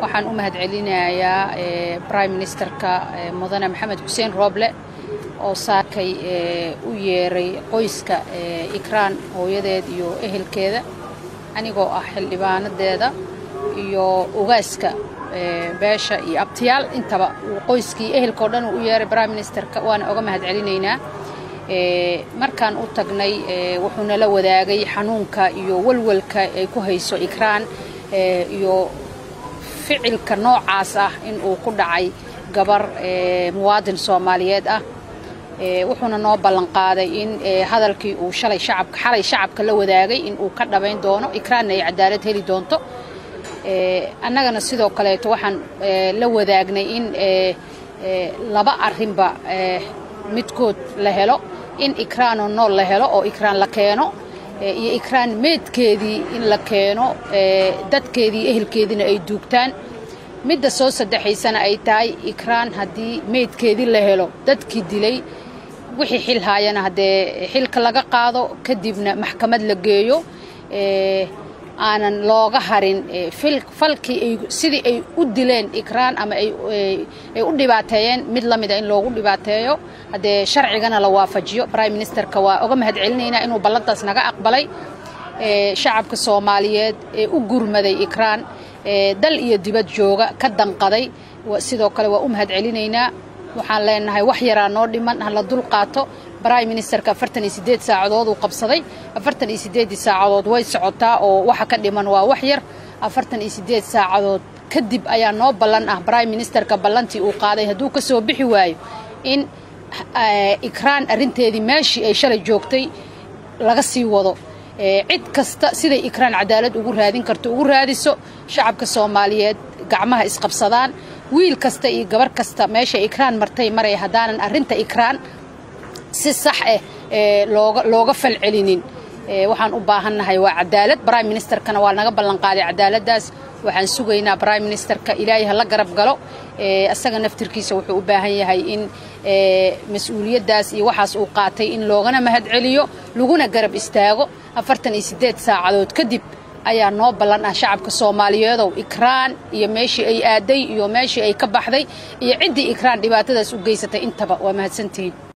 waxaan u mahad celinayaa prime ministerka mudane maxamed xuseen rooble oo saakay u yeeray qoyska ikraan hooyadeed iyo ehelkeeda anigoo ah xildhibaanadeeda iyo ogaaska beesha iyo abtiyaal intaba qoyskii ehelkao dhan uu u yeeray prime ministerka waana oga mahad celinaynaa markaan u tagnay wuxuu nala wadaagay xanuunka iyo walwalka ay ku hayso ikraan iyo ficilka noocaas ah in uu ku dhacay gabar muwaadin soomaaliyeed ah wuxuuna noo ballanqaaday in hadalkii uu shalay shacabka xalay shacabka la wadaagay in uu ka dhabayn doono ikraanna ay cadaalad heli doonto annagana sidoo kaleeto waxaan la wadaagnay in laba arrinba midkood la helo in ikraanoo nool la helo oo ikraan la keeno iyo ikraan meedkeedii in la keeno dadkeedii ehelkeediina ay duugtaan midda soo saddexaysana ay tahay ikraan haddii meydkeedii la helo dadkii dilay wixii xil haayana haddee xilka laga qaado kadibna maxkamad la geeyo aanan looga harin falkii sidii ay u dileen ikraan ama ay u dhibaateeyeen mid la mida in loogu dhibaateeyo haddee sharcigana la waafajiyo prime ministerka waa oga mahad celinaynaa inuu ballantaas naga aqbalay shacabka soomaaliyeed ee u gurmaday ikraan dal iyo dibad jooga ka danqaday sidoo kale waa u mahad celinaynaa waxaan leenahay wax yaraa noo dhiman hala dul qaato prime ministerka afartan iyo sideed saacadood uu qabsaday afartan iyo sideeddii saacadood way socotaa oo waxa ka dhiman waa wax yar afartan iyo sideed saacadood kadib ayaa noo ballan ah prime ministerka ballantii uu qaaday hadduu ka soo bixi waayo in ikraan arrinteedii meeshii ay shalay joogtay laga sii wado cid kasta siday ikraan cadaalad ugu raadin karto ugu raadiso shacabka soomaaliyeed gacmaha isqabsadaan wiil kasta iyo gabar kasta meesha ikraan martay maray haddaanan arrinta ikraan si sax ah looga looga falcelinin waxaan u baahannahay waa cadaalad prime ministerkana waa naga ballanqaaday cadaaladdaas waxaan sugaynaa prime ministerka ilaahay ha la garab galo asaga naftirkiisa wuxuu u baahan yahay in mas-uuliyaddaas iyo waxaas uu qaatay in loogana mahad celiyo laguna garab istaago afartan iyo siddeed saacadood kadib ayaa noo ballan ah shacabka soomaaliyeedow ikraan iyo meeshii ay aaday iyo meeshii ay ka baxday iyo ciddii ikraan dhibaatadaas u geysatay intaba waa mahadsantihiin